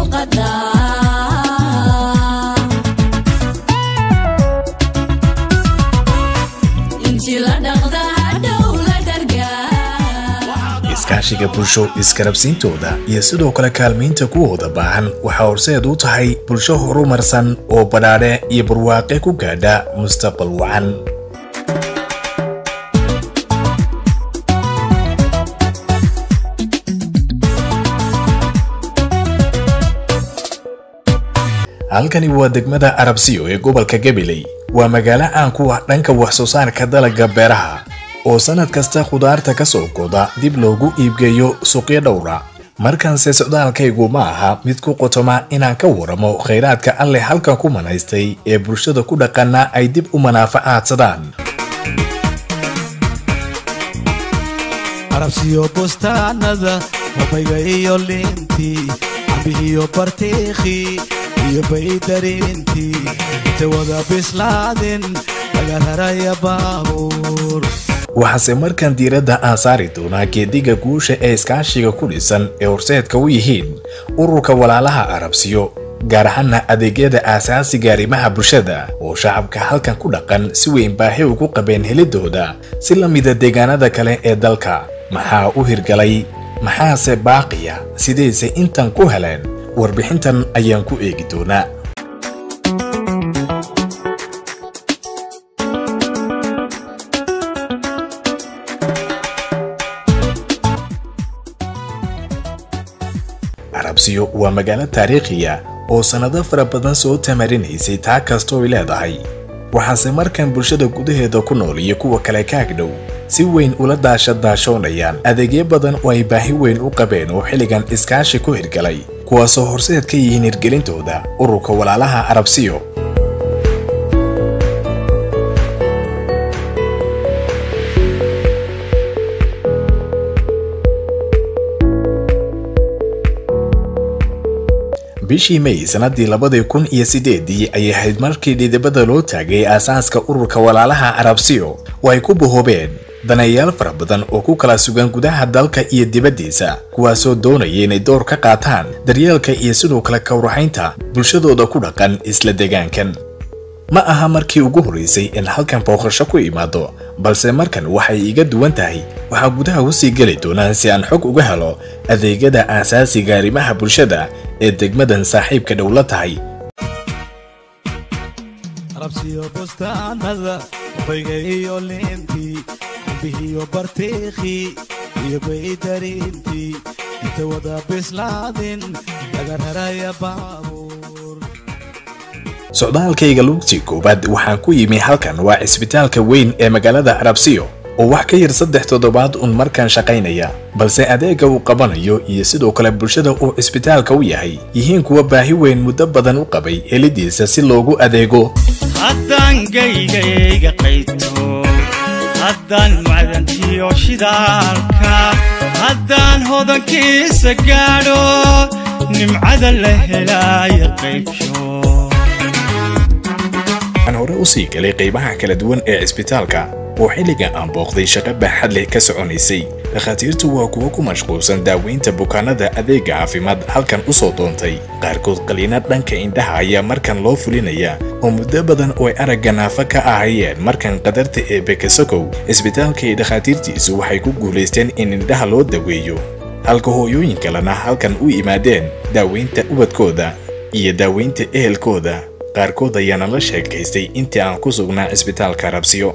iskaashiga bulsho iskarabsiintooda iyo sidoo kale kaalmaynta kuwooda baahan waxaa horseed u tahay bulsho horumarsan oo badhaadhe iyo barwaaqe ku gaadha mustaqbal wacan halkani waa degmada arabsiyo ee gobolka gabiley waa magaalo caan ku ah dhanka wax soo saarka dalagga beeraha oo sannad kasta khudaarta ka soo goda dib loogu iibgeeyo suuqyo dhowra markanse socdaalkaygu ma aha mid ku qotoma inaan ka waramo khayraadka alleh halkan ku manaystay ee bulshada ku dhaqana ay dib u manaafacaadsadaan arabsiyo bustaanada babayga iyo liintii cambihiyo bartiikhii iyo baydarintii inta wada bislaadin laga raraya baabuur waxaase markan diiradda aan saari doonaa geediga guusha ee iskaashiga ku dhisan ee horseedka u yihiin ururka walaalaha arabsiyo gaar ahaana adeegyada aasaasiga arrimaha bulshada oo shacabka halkan ku dhaqan si weyn baahi ugu qabeen helidooda si la mida deegaanada kale ee dalka maxaa u hirgalay maxaase baaqiya sidayse intan ku heleen warbixintan ayaan ku eegi doonaa arabsiyo waa magaalo taariikhiya oo sannado fara badan soo tamarinaysay taa kastoo ay leedahay waxaase markan bulshada gudaheeda ku nool iyo kuwa kale kaagdhow si weyn ula daasha daashoonayaan adeegyo badan oo ay baahi weyn u qabeen oo xilligan iskaashi ku hirgalay kuwaasoo horseed ka yihiin hirgelintooda ururka walaalaha arabsiyo bishii may sannadii labadii kun iyo siddeedii ayay ahayd markii dhidibada loo taagay aasaaska ururka walaalaha arabsiyo oo ay ku bahoobeen daneeyaal fara badan oo ku kala sugan gudaha dalka iyo dibaddiisa kuwaasoo doonaya inay door ka qaataan daryeelka iyo sidoo kale kawraxaynta bulshadooda ku dhaqan isla deegaankan ma aha markii ugu horraysay in halkan booqasho ku imaado balse markan waxay iga duwan tahay waxaa gudaha usii geli doonaan si aan xog uga helo adeegyada aasaasiga arrimaha bulshada ee degmadan saaxiibka dhow la tahay arabsiyo bustaanada babayga iyo liintii cambihiyo bartiikhii iyo baydarintii inta wada bislaadin laga raraya baabuur socdaalkayga lugtii koowaad waxaan ku yimi halkan waa cisbitaalka weyn ee magaalada arabsiyo oo wax ka yar saddex toddobaad uun markan shaqaynaya balse adeegga uu qabanayo iyo sidoo kale bulshada uu cisbitaalka u yahay yihiin kuwa baahi weyn muddo badan u qabay helidiisa si loogu adeego haddaan gaygayga qayto haddaan macdantiyo shidaalka haddaan hodankiisa gaadho nimcada la helaayo qaybsho waxaan hore u sii galay qaybaha kala duwan ee cisbitaalka oo xilliga aan booqday shaqo baaxad leh ka soconaysay dhakhaatiirtu waa kuwo ku mashquulsan daaweynta bukaanada adeega caafimaad halkan u soo doontay qaarkood qaliina dhanka indhaha ayaa markan loo fulinaya oo muddo badan oo ay aragga naafa ka ahayeen markan qadarta ee bekesokow cisbitaalka iyo dhakhaatiirtiisu waxay ku guulaysteen in indhaha loo daweeyo halka hooyooyin kalena halkan u yimaadeen daaweynta ubadkooda iyo daaweynta ehelkooda qaarkood ayaana la sheekaystay intii aan ku sugnaa cisbitaalka rabsiyo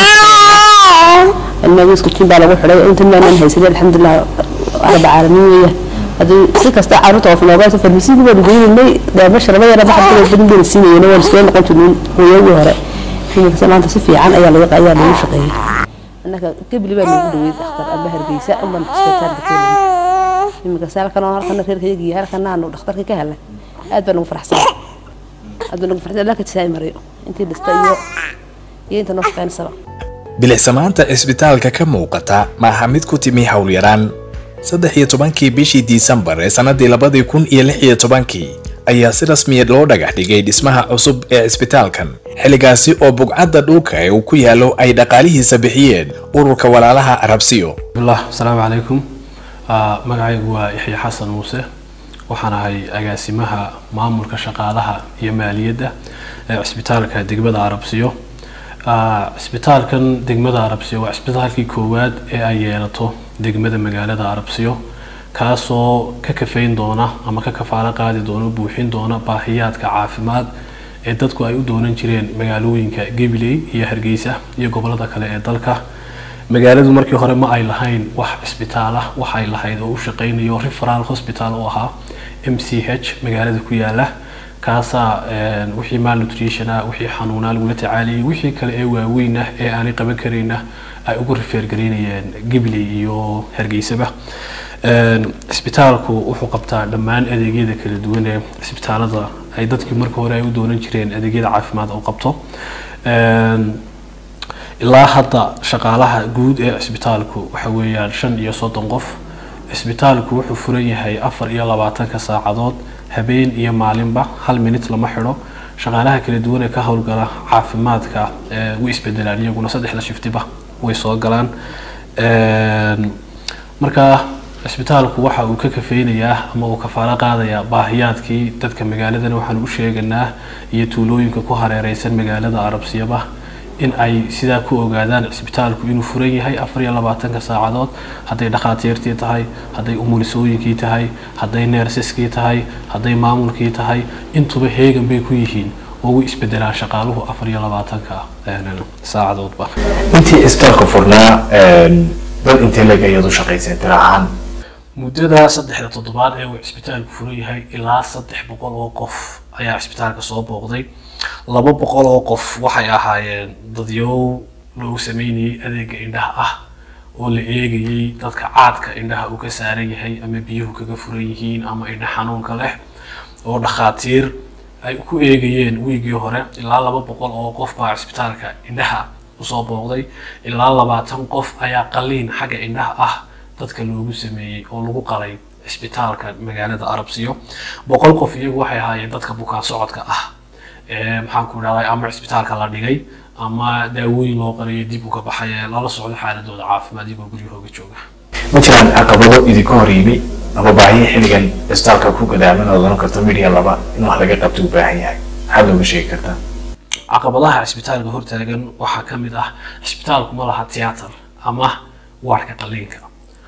ilmaha iskutiin baa lagu xidhay inta maanan haysaday alxamdulilah rabbi caalamiin weeyaan haddii si kasta carruurta oofnoogaasa farmasiigi baan geynay deebasha laba yara baxad badin bayna siinayeen waan iskula noqon jirnay hooyadii hore imikase maanta si fiican ayaa laga ayaa lagu shaqeeyay annaka gebli baa lagu dhaweeyey dhakhtar amba hargeysa ambaan isbitaalka keenay imikase halkan oo halkana reerkayagii halkana aanu dhakhtarka ka helnay aad baan ugu faraxsan aad baan ugu faraxsan allah ka jisaay mariyo intii dhista iyo iyo inta noo shaqeynaysaba bilicsamaanta cisbitaalka ka muuqata ma aha mid ku timi howlyaraan saddex iyo tobankii bishii disembar ee sannadii labadii kun iyo lix iyo tobankii ayaa si rasmiya loo dhagax dhigay dhismaha cusub ee cisbitaalkan xilligaasi oo bugcadda dhulka ee uu ku yaallo ay dhaqaalihiisa bixiyeen ururka walaalaha arabsiyo bismillah asalaamu calaykum magacaygu waa yaxya xasan muuse waxaan ahay agaasimaha maamulka shaqaalaha iyo maaliyadda ee cisbitaalka degmada arabsiyo Ah, cisbitaalkan degmada arabsiyo waa cisbitaalkii koowaad ee ay yeelato degmada magaalada arabsiyo kaasoo ka kafayn doona ama ka kafaalo qaadi doona buuxin doona baahiyaadka caafimaad ee dadku ay u doonan jireen magaalooyinka gabiley iyo hargeysa iyo gobolada kale ee dalka magaaladu markii hore ma ay lahayn wax cisbitaal ah waxay lahayd oo u shaqeynayo referal hospital oo ahaa m c h magaalada ku yaala kaasaa een, wixii malnutrition ah wixii xanuunaa lagula tacaaliyay wixii kale ee waaweyn ah ee aanay qaban karayna ay ugu rifeergaraynayeen gibley iyo hargeysaba Een, cisbitaalku wuxuu qabtaa dhammaan adeegyada kala duwan ee cisbitaalada ay dadkii marka hore ay u doonan jireen adeegyada caafimaad oo qabto Een, ilaa hadda shaqaalaha guud ee cisbitaalku waxa weeyaan shan iyo soddon qof cisbitaalku wuxuu furan yahay afar iyo labaatanka saacadood habeen iyo maalinba hal minut lama xidho shaqaalaha kala duwan ee ka howlgala caafimaadka ee way isbedelaan iyaguna saddexda shiftiba way soo galaan Een, marka cisbitaalku waxa uu ka kafeynayaa ama uu kafaalo qaadayaa baahiyaadkii dadka magaaladana waxaan u sheeganaa iyo tuulooyinka ku hareereysan magaalada arabsiyaba in ay sidaa ku ogaadaan cisbitaalku inuu furan yahay afar iyo labaatanka saacadood hadday dhakhaatiirtii tahay hadday umulisooyinkii tahay hadday neersaskii tahay hadday maamulkii tahay intuba heegan bay ku yihiin oo way isbedelaan shaqaaluhu afar iyo labaatanka een, saacadoodba intii isbitaalka furnaa een, dad intee leg ayaad u shaqayseen tira ahaan muddada saddexda toddobaad ee uu cisbitaalku furan yahay ilaa saddex boqol oo qof ayaa cisbitaalka soo booqday laba boqol oo qof waxay ahaayeen dadyow loogu sameynayay adeega indhaha ah oo la eegayay dadka caadka indhaha uu ka saaran yahay ama biyuhu kaga furan yihiin ama indha xanuunka leh oo dhakhaatiir ay ku eegayeen wiigii hore ilaa laba boqol oo qof baa cisbitaalka indhaha usoo booqday ilaa labaatan qof ayaa qaliin xagga indhaha ah dadka loogu sameeyey oo lagu qalay cisbitaalka magaalada arabsiyo boqol qof iyagu waxay ahaayeen dadka bukaan socodka ah ee maxaan ku idhahday ama cisbitaalka la dhigay ama daawooyin loo qalayo dib uga baxay ee lala socdo xaaladooda caafimaad iyagoo guryahooga jooga ma jiraan caqabado idinka hor yimi ama baahiya xilligan isbitaalka ku gadaaman oo oran karto media laba in wax laga qabto u baahan yahay maxaad looga sheegi kartaa caqabadaha cisbitaalka hortaagan waxaa ka mid ah cisbitaalku ma laha tiyaatar ama waarka qaliinka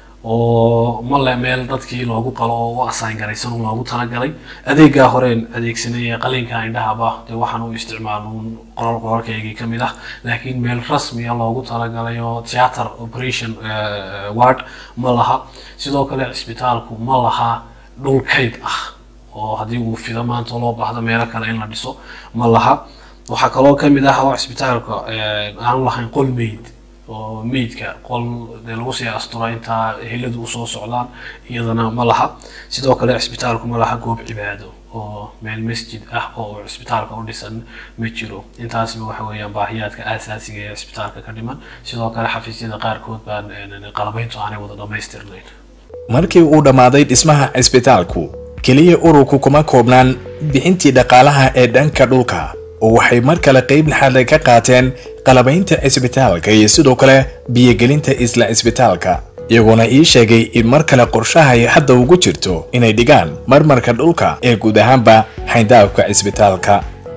oo ma le meel dadkii loogu qalo oo u asaan garaysan oo loogu talagalay adeegaa horeen adeegsanaya qaliinka indhahaba dee waxaan u isticmaaluun qolal qolalkaygii ka mid ah laakiin meel rasmiya loogu talagalay oo theater operation eh, ward ma laha sidoo kale cisbitaalku ma laha dhul kayd ah oo haddii uu fido maanta loo baahdo meelo kale in la dhiso ma laha waxaa kaloo ka mid ah oo cisbitaalka eh, aan lahayn qol meyd oo meydka qol dee lagu sii asturo intaa heladu usoo socdaan iyadana ma laha sidoo kale cisbitaalku ma laha goob cibaado oo meel masjid ah oo cisbitaalka u dhisan ma jiro intaasba waxa weeyaan baahiyaadka aasaasiga ee cisbitaalka ka dhiman sidoo kale xafiisyada qaarkood baan eh, qalabayntu aanay wada dhammaystirnayn markii uu dhammaaday dhismaha cisbitaalku keliya ururku kuma koobnaan bixintii dhaqaalaha ee dhanka dhulka oo waxay mar kale qayb laxaad ka qaateen qalabaynta cisbitaalka iyo sidoo kale biyogelinta isla cisbitaalka iyagoona ii sheegay in mar kale qorshahay hadda ugu jirto inay dhigaan marmarka dhulka ee guud ahaanba xayndaabka cisbitaalka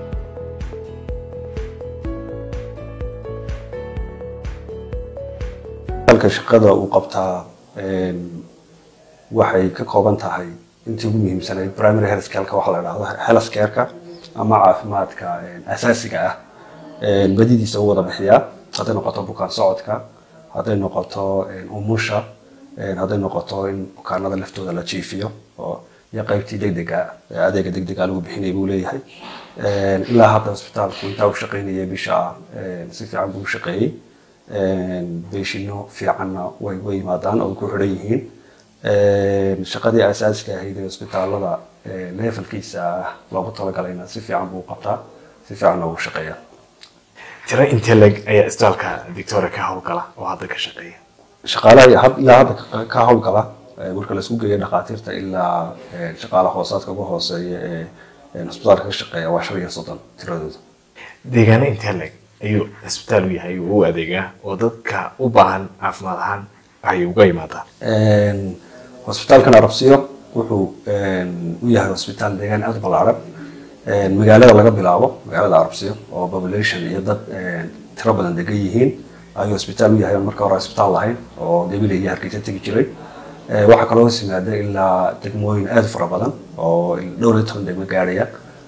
halka shaqada uu qabtaa een, waxay ka kooban tahay intii ugu muhiimsanayd primary health care-ka waxaa la dhahdo health care-ka ama caafimaadka een, asaasiga ah een, badidiisa u wada bixiyaa hadday noqoto bukaan socodka hadday noqoto een, umusha een, hadday noqoto in bukaanada laftooda la jiifiyo oo iyo qaybtii degdega ee adeega degdega lagu bixinaya buu leeyahay Een, ilaa hadda isbitaalku intaa u shaqaynayay bisha een, si fiican buu u shaqeeyey Een, beeshino fiicanna way way yimaadaan oo ku xidhan yihiin Een, shaqadii asaasiga ahayd ee isbitaalada ee levelkiisa ah loogu talagalayna si fiican buu u qabtaa si fiicanna ugu shaqeeyaa tiro intee leg ayaa isbitaalka victoria ka howlgala oo hadda ka shaqeeya shaqaalaha had- ilaa hadda ka- ka howlgala ee, marka laisku geeyo dhakhaatiirta ilaa ee, shaqaalaha hoosaadka ugu hooseeya ee ee isbitaalka ka shaqeeya waa shan iyo soddon tiradooda deegaano intee leg ayuu cisbitaal u yahay uu u adeegaa oo dadka u baahan caafimaad ahaan ay uga yimaadaan Een, hosbitaalkan arabsiyo wuxuu u yahay hosbitaal deegaan aad u ballaaran magaalada laga bilaabo magaalada arabsiyo oo population iyo dad tiro badan degan yihiin ayuu hosbitaal u yahay marka hore hosbitaal lahayn oo gabiley iyo hargeysa tegi jiray waxaa kaloo hoos yimaada ilaa degmooyin aad u fara badan oo dhowr iyo toban degmo gaarhaya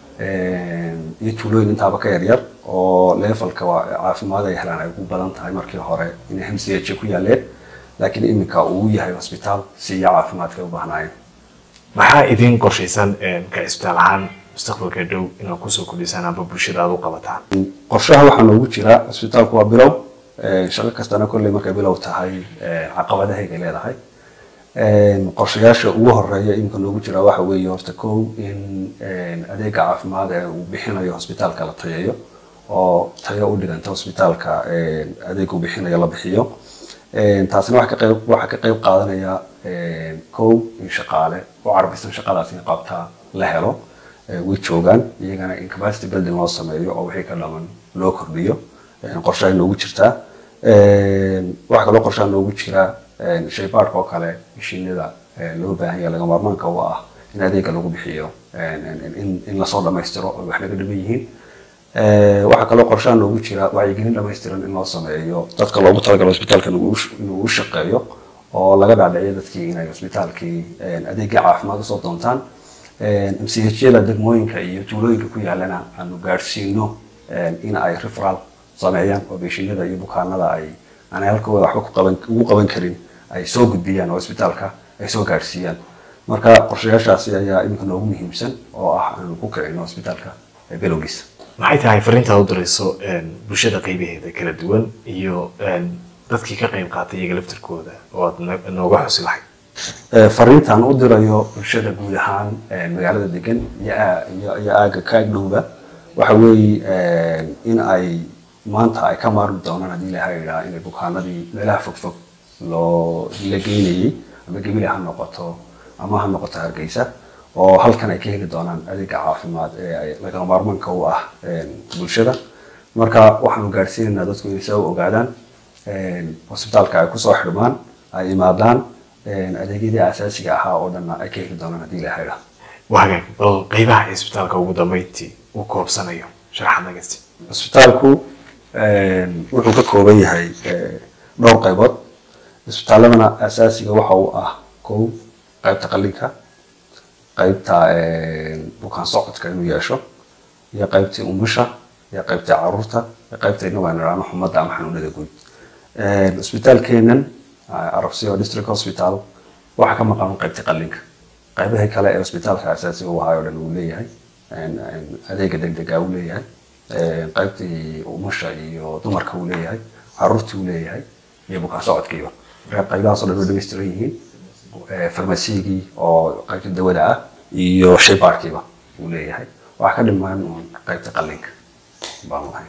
iyo tuulooyin intaaba ka yaryar oo levelka caafimaad ay helaan ay ugu badan tahay markii hore inay mch ku yaaleen laakiin iminka uu yahay hosbitaal siiya caafimaadka ay u baahnaayeen maxaa idin qorshaysan ka cisbitaal ahaan mustaqbalka dhow inaad kusoo kordhisaan amba bulshada aad u qabataan qorshaha waxaa noogu jira hosbitaalku waa bilow shaqo kastana kolley markay bilow tahay caqabadahayga leedahay qorshayaasha ugu horeeya iminka noogu jira waxa weeye horta kow in adeega caafimaad ee uu bixinayo hosbitaalka la tayayo oo tayo u dhiganta hosbitaalka adeega uu bixinayo la bixiyo taasina waxa ka qayb waxa ka qayb qaadanaya kow in shaqaale u carbisan shaqadaas in qabtaa la helo way joogaan iyagana in capacity building loo sameeyo oo wixii ka dhaman loo kordhiyo qorshaha noogu jirtaa waxaa kaloo qorshaha noogu jira shaybaadhka oo kale mashiinada loo baahan yahay laga maarmaanka u ah in adeega lagu bixiyo in lasoo dhammaystiro oo wax laga dhiman yihiin waxaa kaloo qorshaha noogu jira wacyigelin dhammaystiran in loo sameeyo dadka loogu talagalo hosbitaalka inuu u shaqeeyo oo laga dhaadhiciyo dadkii inay hosbitaalkii adeegii caafimaad usoo doontaan mchada degmooyinka iyo tuulooyinka ku yaalana aanu gaadhsiino in ay referal sameeyaan oo beeshinada iyo bukaanada ay aan halkooda waxba ku qaban ugu qaban karin ay soo gudbiyaan oo hosbitaalka ay soo gaadhsiiyaan marka qorshayaashaasi ayaa iminka noogu muhiimsan oo ah aanu ku kicino hosbitaalka bilowgiisa maxay tahay fariintaad u dirayso bulshada qaybaheeda kala duwan iyo dadkii ka qayb qaatay iyaga laftirkooda oo aad nooga xusi lahayd fariintaan u dirayo bulshada guud ahaan magaalada degan iyo aaga ka agdhowba waxa weeye in ay maanta ay ka maarmi doonaan haddii ilaha idhaa inay bukaanadii meelaha fogfog loo la geynayay ama gebile ha noqoto ama ha noqoto hargeysa oo halkan ay ka heli doonaan adeega caafimaad ee lagama maarmaanka u ah bulshada marka waxaanu gaadhsiinaynaa dadku inay saa u ogaadaan hosbitaalka ay kusoo xidhmaan ay imaadaan adeegyadii asaasiga ahaa oo dhanna ay ka heli doonaan haddii ilaha idhaa wagaag bal qaybaha cisbitaalka ugu dambeyntii uu koobsanayo sharaxaad nagasti hosbitaalku wuxuu ka kooban yahay dhowr qaybood isbitaaladana asaasiga waxa uu ah kow qaybta qallinka qaybta bukaan socodka inuu yeesho iyo qaybtii umusha iyo qaybtii caruurta iyo qaybta inagu aan idhaahno xumadda ama xanuunada guud isbitaalkeenan arabsiyo district hospital waxaa ka maqan qaybtii qallinka qaybaha kale ee isbitaalka asaasiga u ahaay oo dhan uu leeyahay adeega degdega uu leeyahay qaybtii umusha iyo dumarka uu leeyahay caruurtii uu leeyahay iyo bukaan socodkiiba qaybahaas oo dhan way dhammaystiran yihiin farmasigii oo qaybta dawada ah iyo shaybaarkiiba uu leeyahay waxaa ka dhimaan uun qaybta qallinka baan lahayn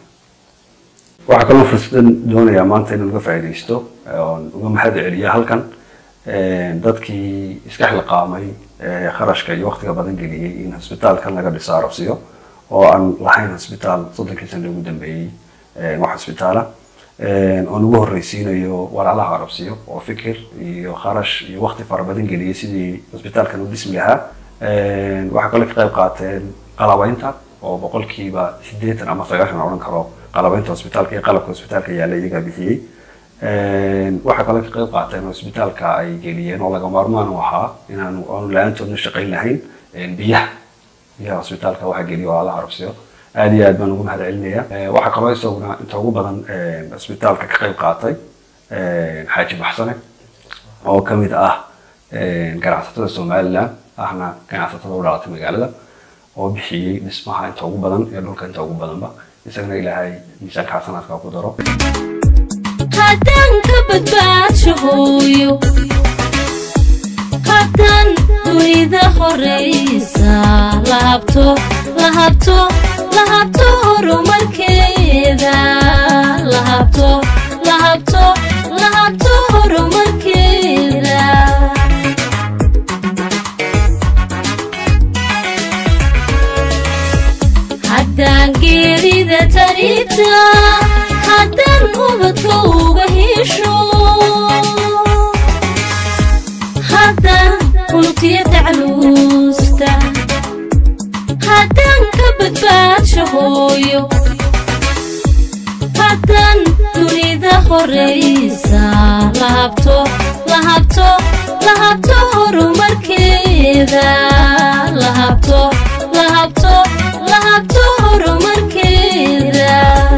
waxaa kaloo fursadan doonayaa maanta inaan uga faa'iidaysto oon uga mahad celiya halkan dadkii iska xilqaamay kharashka iyo waqtiga badan geliyey in hosbitaalkan laga dhiso arabsiyo oo aan lahayn hosbitaal soddonkii sano ugu dambeeyey wax hosbitaala oon ugu horreysiinayo walaalaha arabsiyo oo fikir iyo kharash iyo waqti fara badan geliyey sidii hosbitaalkan u dhismi lahaa waxaa kaloo ka qayb qaateen qalabaynta oo boqolkiiba siddeetan ama sagaashan odhan karo qalabaynta hosbitaalka iyo qalabka hosbitaalka yaalla iyagaa bixiyey waxaa kaloo ka qayb qaateen hosbitaalka ay geliyeen oo laga maarmaan u ahaa inaanu aanu la-aantoodna shaqayn lahayn biyaha biyaha hosbitaalka waxaa geliya walaalaha arabsiyo aad iyo aad baan ugu mahad celinaya waxaa kaloo isaguna inta ugu badan hosbitaalka ka qayb qaatay xaaji baxsane oo ka mid ah ganacsatada somaliland ahna ganacsatada u dhalatay magaalada oo bixiyey dhismaha inta ugu badan iyo dhulka inta ugu badanba isagana ilaahay miisaanka xasanaadka ku daro haddaan ka badbaadsho hooyo haddaan dunida horaysa lahabto lahabto lahabto horumarkeeda lahabto lahabto lahabto horumarkeeda haddaan geerida taribta haddaan ubadka uga hesho haddaan kultiya taclu hooyo haddaan dunida horeysa la habto la habto la habto horumarkeeda la habto la habto la habto horumarkeeda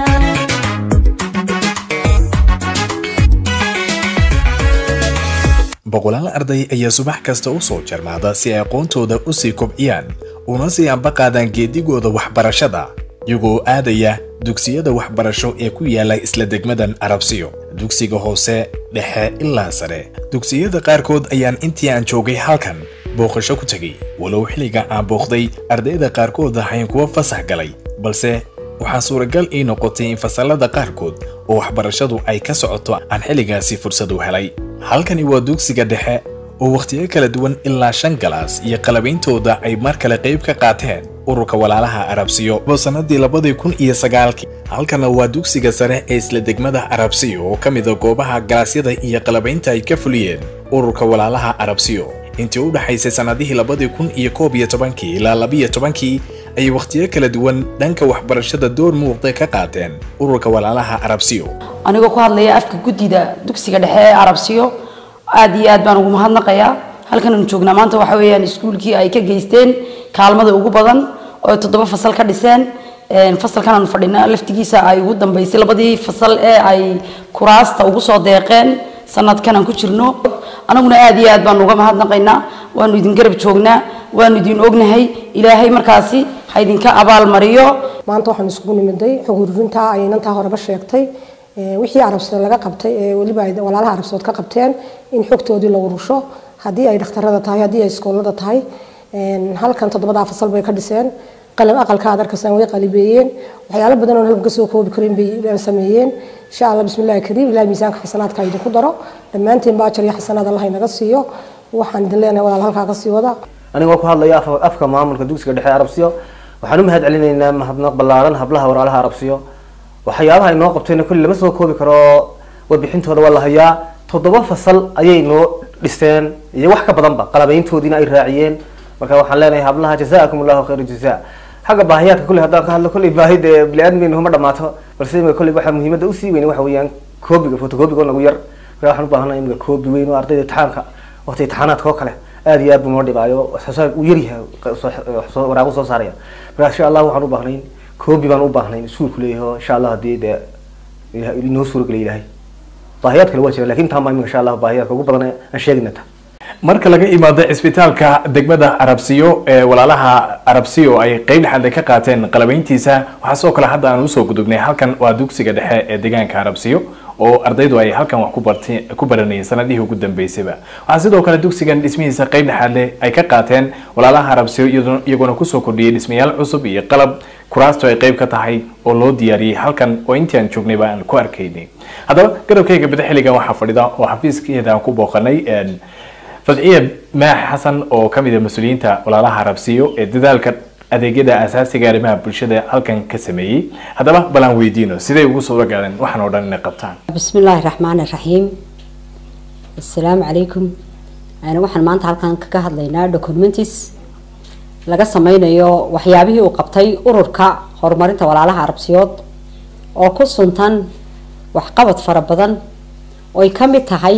boqolaal arday ayaa subax kasta u soo jarmaada si ay aqoontooda u sii kobciyaan una sii ambaqaadaan geedigooda waxbarashada iyagoo aadaya dugsiyada waxbarasho ee ku yaala isla degmadan arabsiyo dugsiga hoose dhexe ilaa sare dugsiyada qaarkood ayaan intii aan joogay halkan booqasho ku tegay walow xilliga aan booqday ardayda qaarkood ahayn kuwa fasax galay balse waxaa suuragal ii noqotay in fasallada qaarkood oo waxbarashadu ay ka socoto aan xilligaasi fursad u helay halkani waa dugsiga dhexe oo wakhtiyo kala duwan ilaa shan galaas iyo qalabeyntooda ay mar kale qayb ka qaateen ururka walaalaha arabsiyo oo sannadii labadii kun iyo sagaalkii halkana waa dugsiga sare ee isla degmada arabsiyo oo ka mida goobaha galaasyada iyo qalabaynta ay ka fuliyeen ururka walaalaha arabsiyo intii u dhaxaysay sannadihii labadii kun iyo koob iyo tobankii ilaa labiyo tobankii ayay wakhtiyo kala duwan dhanka waxbarashada door muuqda ka qaateen ururka walaalaha arabsiyo anigoo ku hadlaya afka guddida dugsiga dhexe ee arabsiyo aad iyo aad baan ugu mahadnaqayaa halkan aanu joognaa maanta waxa weeyaan iskuulkii ay ka geysteen kaalmada ugu badan oo ay toddoba fasal ka dhiseen fasalkan aanu fadhina laftigiisa ay ugu dambeysay labadii fasal ee ay kuraasta ugu soo deeqeen sanadkan aan ku jirno anaguna aad iyo aad baanu uga mahadnaqaynaa waanu idin garab joognaa waanu idin ognahay ilaahay markaasi ha idinka abaal mariyo maanta waxaan isugu nimiday xog ururinta ay inantaa horeba sheegtay wixii arabsood laga qabtay ee weliba ay walaalaha arabsood ka qabteen in xogtoodii la urusho haddii ay dhakhtarada tahay haddii ay iskoolada tahay halkan toddobadaa fasal bay ka dhiseen qalab aqalka aad arkaysaan way qalibeeyeen waxyaalo badan oo halkan kasoo koobi karin bay sameeyeen insha allah bismillahi kariim ilahay miisaanka xasanaadka idinku daro dhammaantiin baa ajar iyo xasanaad allah inaga siiyo waxaan idin leenahay walaal halkaa ka sii wada anigoo ku hadlaya afka maamulka dugsiga dhexe arabsiyo waxaan u mahad celinaynaa mahadnaq ballaaran hablaha walaalaha arabsiyo waxyaabaha inoo qabtayna kulli lama soo koobi karo warbixintooda waa la hayaa toddoba fasal ayay noo dhiseen iyo wax ka badanba qalabayntoodiina ay raaciyeen marka waxaan leenahay hablaha jazaakum allahu khayra jazaa xagga baahiyaadka kulli haddaan ka hadlo kulli baahi dee bili-aadmeyna huma dhamaato balse imika kulli waxaa muhiimadda usii weyn waxa weeyaan koobiga photocoobiga oo nagu yar marka waxaan u baahanahay imika koobi weyn oo ardayda imtixaanka waqti imtixaanaadka oo kale aad iyo aad buu noo dhibaayo waxsoosaar uu yaryahay waraaqu soo saaraya marka insha allah waxaan u baahnayn koobi baan u baahnayn iskuulku leeyahay oo insha allah haddii dee inoo suurageliya ilahay baahiyaad kale waa jira lakin taan baa imika insha allah baahiyaadka ugu badan aan sheegayna ta marka laga imaado cisbitaalka degmada arabsiyo ee walaalaha arabsiyo ay qeyb dhexaad ka qaateen qalabayntiisa waxaa sidoo kale hadda aan usoo gudugnay halkan waa dugsiga dhexe ee deegaanka arabsiyo oo ardaydu ay halkan wax ku barti ku baranayeen sanadihii ugu dambeysayba waxaa sidoo kale dugsigan dhismihiisa qeyb dhexaadle ay ka qaateen walaalaha arabsiyo iyagoona kusoo kordhiyey dhismayaal cusub iyo qalab kuraastu ay qeyb ka tahay oo loo diyaariyey halkan oo intii aan joognayba aan ku arkaynay haddaba garabkayga bada xilligan waxaa fadhida oo xafiiskeeda aan ku booqanay fadciya maax xasan oo ka mid a mas-uuliyiinta walaalaha arabsiyo ee dadaalka adeegyada asaasiga arrimaha bulshada halkan ka sameeyey haddaba balaan weydiino siday ugu suuro gaadeen waxaan oo dhan inay qabtaan بسم الله الرحمن الرحيم السلام عليكم أنا waxaan maanta halkan kaga hadlaynaa documents laga sameynayo waxyaabihii uu qabtay ururka horumarinta walaalaha arabsiyood oo ku suntan waxqabad fara badan oo ay ka mid tahay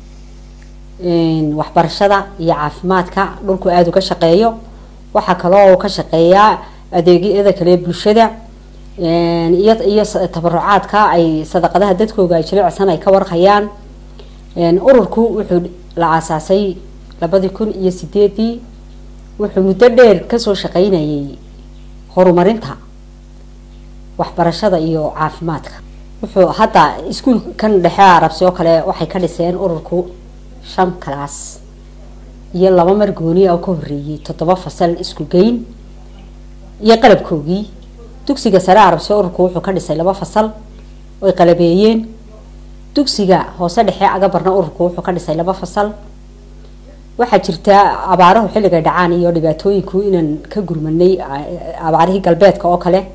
waxbarashada iyo caafimaadka dhulku aada uga shaqeeyo waxaa kaloo uu ka shaqeeyaa adeegyada kale ee bulshada iyo iyo tabarucaadka ay sadaqadaha dadkooga ay jilicsan ay ka warhayaan ururku wuxuu la aasaasay labadii kun iyo sideedii wuxuu muddo dheer kasoo shaqeynayay horumarinta waxbarashada iyo caafimaadka wuxuu hadda iskuulkan dhexe arabsi oo kale waxay ka dhiseen ururku shan kalaas iyo laba mar gooni oo ka horeeyey toddoba fasal isku geyn iyo qalabkoogii dugsiga sare arabsi ururku wuxuu ka dhisay laba fasal oy qalabeeyeen dugsiga hoose dhexe agabarna ururku wuxuu ka dhisay laba fasal waxaa jirta abaaruhu xilligay dhacaan iyo dhibaatooyinku inaan ka gurmanay abaarihii galbeedka oo kale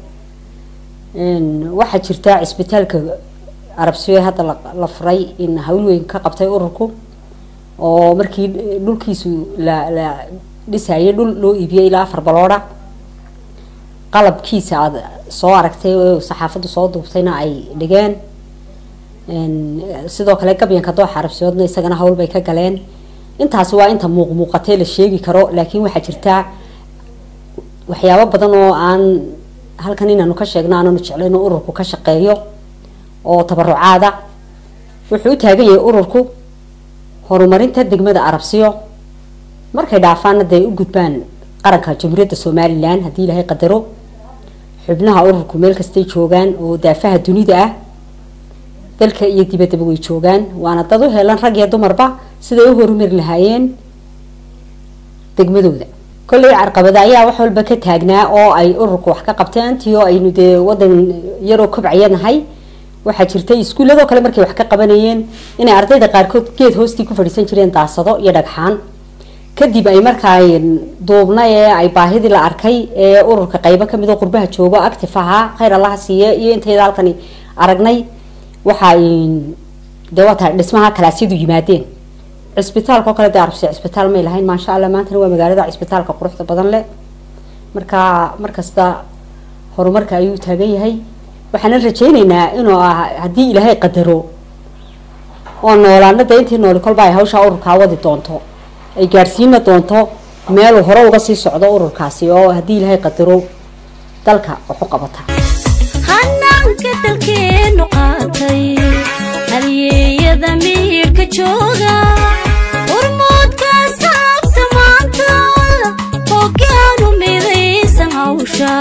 waxaa jirta cisbitaalka arabsiyo hadda la furay in hawl weyn ka qabtay ururku oo markii dhulkiisu la la dhisayay dhul loo iibiyey ilaa afar balooda qalabkiisa aad soo aragtay oo saxaafaddu soo duubtayna ay dhigeen sidoo kale gabyanka dooxa arabsiyoodna isagana hawl bay ka galeen intaasi waa inta muuq muuqatee la sheegi karo laakiin waxaa jirtaa waxyaabo badan oo aan halkan inaanu ka sheegno aananu jeclayn oo ururku ka shaqeeyo oo tabarucaada wuxuu u taagan yahay ururku horumarinta degmada arabsiyo markay dhaafaanna dee u gudbaan qaranka jamhuuriyadda somalilan haddii ilaahay qadaro xubnaha ururku meel kastay joogaan oo daafaha dunida ah dalka iyo dibaddaba way joogaan waana dad u helan rag iyo dumarba siday u horumari lahaayeen degmadooda kolley carqabada ayaa wax walba ka taagnaa oo ay ururku wax ka qabteen tii oo aynu dee wadan yaroo kobcaya nahay waxaa jirtay iskuulladoo kale markay wax ka qabanayeen inay ardayda qaarkood geed hoostii ku fadhiisan jireen daasado iyo dhagxaan kadib ay markaa duubna ee ay baahidii la arkay ee ururka qaybo kamid oo qurbaha joogo active ahaa khayr allaha siiye iyo intayda halkani aragnay waxa dee waa tahay dhismaha kalaasyadu yimaadeen cisbitaalka oo kale dee arabsi cisbitaal may lahayn maasha allah maantana waa magaalada cisbitaalka quruxda badan leh marka markasta horumarka ayuu taagan yahay waxaana rajayneynaa inuu haddii ilaahay qadaro oo noolaana dee intii nooli kolba ay hawshaa ururkaa wadi doonto ay gaadhsiina doonto meeluu hore uga sii socdo ururkaasi oo haddii ilaahay qadaro dalka waxu qabata hanaanka dalkeenu qaatay halyeeyada miirka jooga urmoodkaas haabta maanta hoggaanu midaysan hawsha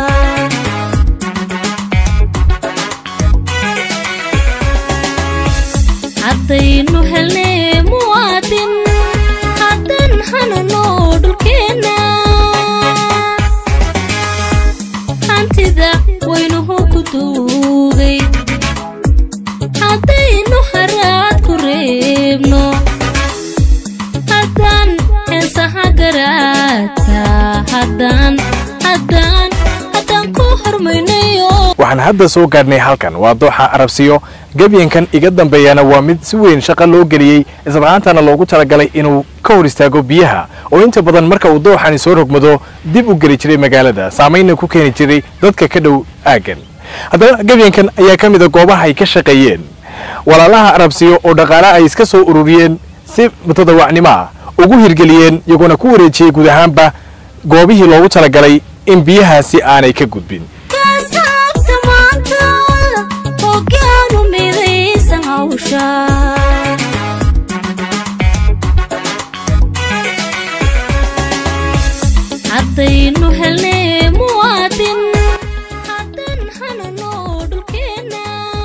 haddaynu helnay muwaadin haddan hanano dhulkeenna hantida waynuhu ku duugay haddaynu haraad ku reebno haddaan heesaha garaadka haddaan haddaan haddaan ku hormaynayo waxaan hadda soo gaadhnay halkan waa dooxa arabsiyo gebyankan iga dambeeyana waa mid si weyn shaqo loo geliyey islamarhaantana loogu talagalay inuu ka hor istaago biyaha oo inta badan marka uu dooxani soo rogmado dib u geli jiray magaalada saamaynna ku keeni jiray dadka ka dhow aaggan haddana gebyankan ayaa ka mida goobaha ay ka shaqeeyeen walaalaha arabsiyo oo dhaqaale ay iska soo ururiyeen si mutadawacnimo ah ugu hirgeliyeen iyagoona ku wareejiyey guud ahaanba goobihii loogu talagalay in biyahaasi aanay ka gudbin kaasabta maanta hoggaanu midaysan hawsha haddaynu helnay muwaadin haddan hanano dhulkeenna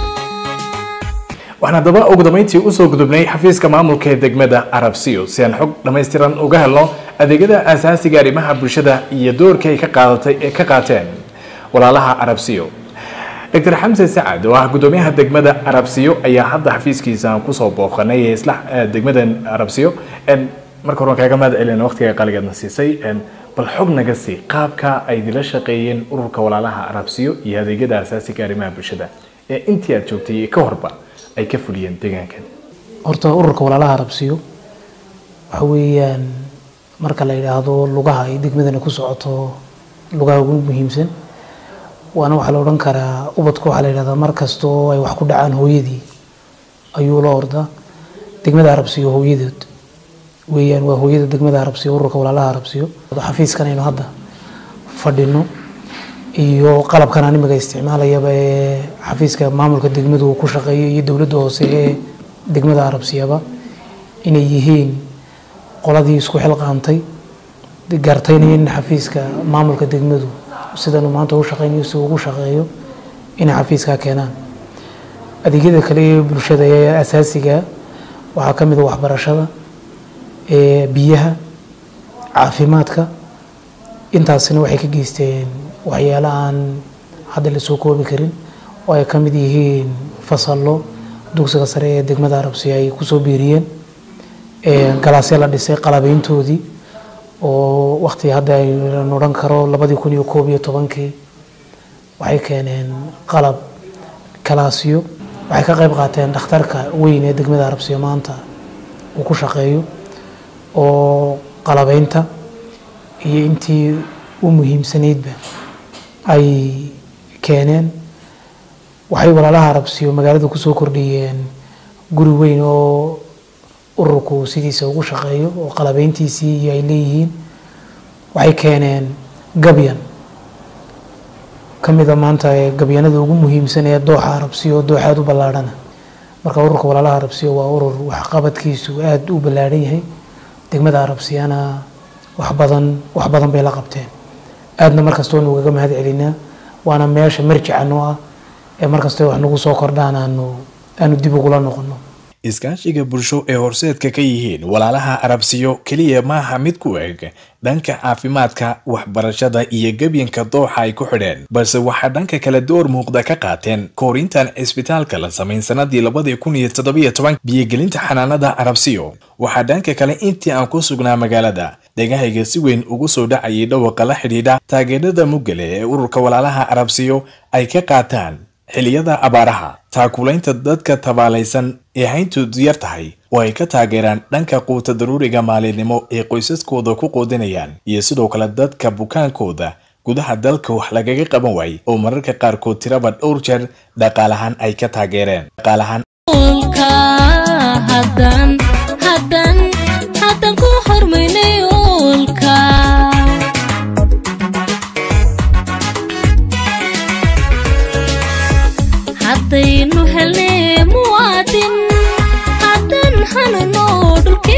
waxaan haddaba ugu dambayntii usoo gudubnay xafiiska maamulka ee degmada arabsiyo si aan xog dhammaystiran uga helno adeegyada aasaasiga arrimaha bulshada iyo doorkii ay ka qaadatay ee ka qaateen walaalaha arabsiyo dr xamse sacad oo ah gudoomiyaha degmada arabsiyo ayaa hadda xafiiskiisa aan kusoo booqanay ee isla eh, degmadan arabsiyo En, marka hore waan kaaga mahad celina waqtiga qaaligeedna siisay En, bal xog naga sii qaabka ay idila shaqeeyeen ururka walaalaha arabsiyo iyo adeegyada aasaasiga arrimaha bulshada ee intii aad joogtay iyo ka horba ay ka fuliyeen deegaankan horta ururka walaalaha arabsiyo waxa weeyaan marka la yidhaahdo lugaha ay degmadana ku socoto lugaha ugu muhiimsan waana waxaa la odhan karaa ubadku waxaa la yidhahdaa mar kastoo ay wax ku dhacaan hooyadii ayuu la ordaa degmada arabsiyo hooyadood weeyaan waa hooyada degmada arabsiyo ururka walaalaha arabsiyo xafiiskan aynu hadda fadhino iyo qalabkan aan imiga isticmaalayaba ee xafiiska maamulka degmadu uu ku shaqeeyo iyo dowladda hoose ee degmada arabsiyaba inay yihiin qoladii isku xilqaantay gartayna in xafiiska maamulka degmadu sidanu maanta u shaqeynayo si uu ugu shaqeeyo inay xafiiskaa keenaan adeegyada kale ee bulshada ee asaasiga waxaa ka mid a waxbarashada ee biyaha caafimaadka intaasina waxay ka geysteen waxyaalo aan hadda la soo koobi karin oo ay ka mid yihiin fasallo dugsiga sare ee degmada arabsiya ay kusoo biiriyeen ee galaasya la dhisay qalabeyntoodii oo waqti hadda aynu odhan karo labadii kun iyo koob iyo tobankii waxay keeneen qalab kalaasyo waxay ka qayb qaateen dhakhtarka weyn ee degmada arabsiya maanta uu ku shaqeeyo oo qalabeynta iyo intii u muhiimsanaydba ay keeneen waxay walaalaha arabsiyo magaalada kusoo kordhiyeen guri weyn oo ururku sidiisa ugu shaqeeyo oo qalabeyntiisii iyo ay leeyihiin waxay keeneen gabyan ka mida maanta ee gabyanada ugu muhiimsan ee dooxa arabsiyo oo dooxaad u ballaadhana marka ururka walaalaha arabsiyo waa urur waxqabadkiisu aada u ballaadhan yahay degmada arabsiyana wax badan wax badan bay la qabteen aadna markasta waynu ugaga mahad celinaa waana meesha marjica noo ah ee markasta wax nagu soo kordhaan aanu aanu dib ugula noqono iskaashiga bulsho ee horseedka ka yihiin walaalaha arabsiyo keliya maaha mid ku eg dhanka caafimaadka waxbarashada iyo gebyanka dooxa ay ku xidheen balse waxaa dhanka kale door muuqda ka qaateen koorintan cisbitaalka la samayn sanadii labadii kun iyo toddobiyo toban biyogelinta xanaanada arabsiyo waxaa dhanka kale intii aan ku sugnaa magaalada dhegahayga si weyn ugu soo dhacayay dhawaqa la xidhiidha taageerada mugale ee ururka walaalaha arabsiyo ay ka qaataan xilliyada abaaraha taakulaynta dadka tabaalaysan ee hayntoodu yar tahay oo ay ka taageeraan dhanka quuta daruuriga maalinimo ee qoysaskooda ku qoodinayaan iyo sidoo kale dadka bukaankooda gudaha dalka wax lagaga qaban waayey oo mararka qaarkood tiraba dhowr jeer dhaqaalahaan ay ka taageereen dhaqaalahaan Ulka haddaan haddaan haddaan ku hormaynay ulka haddaynu helnay muwaadin haddaan hanano dhulka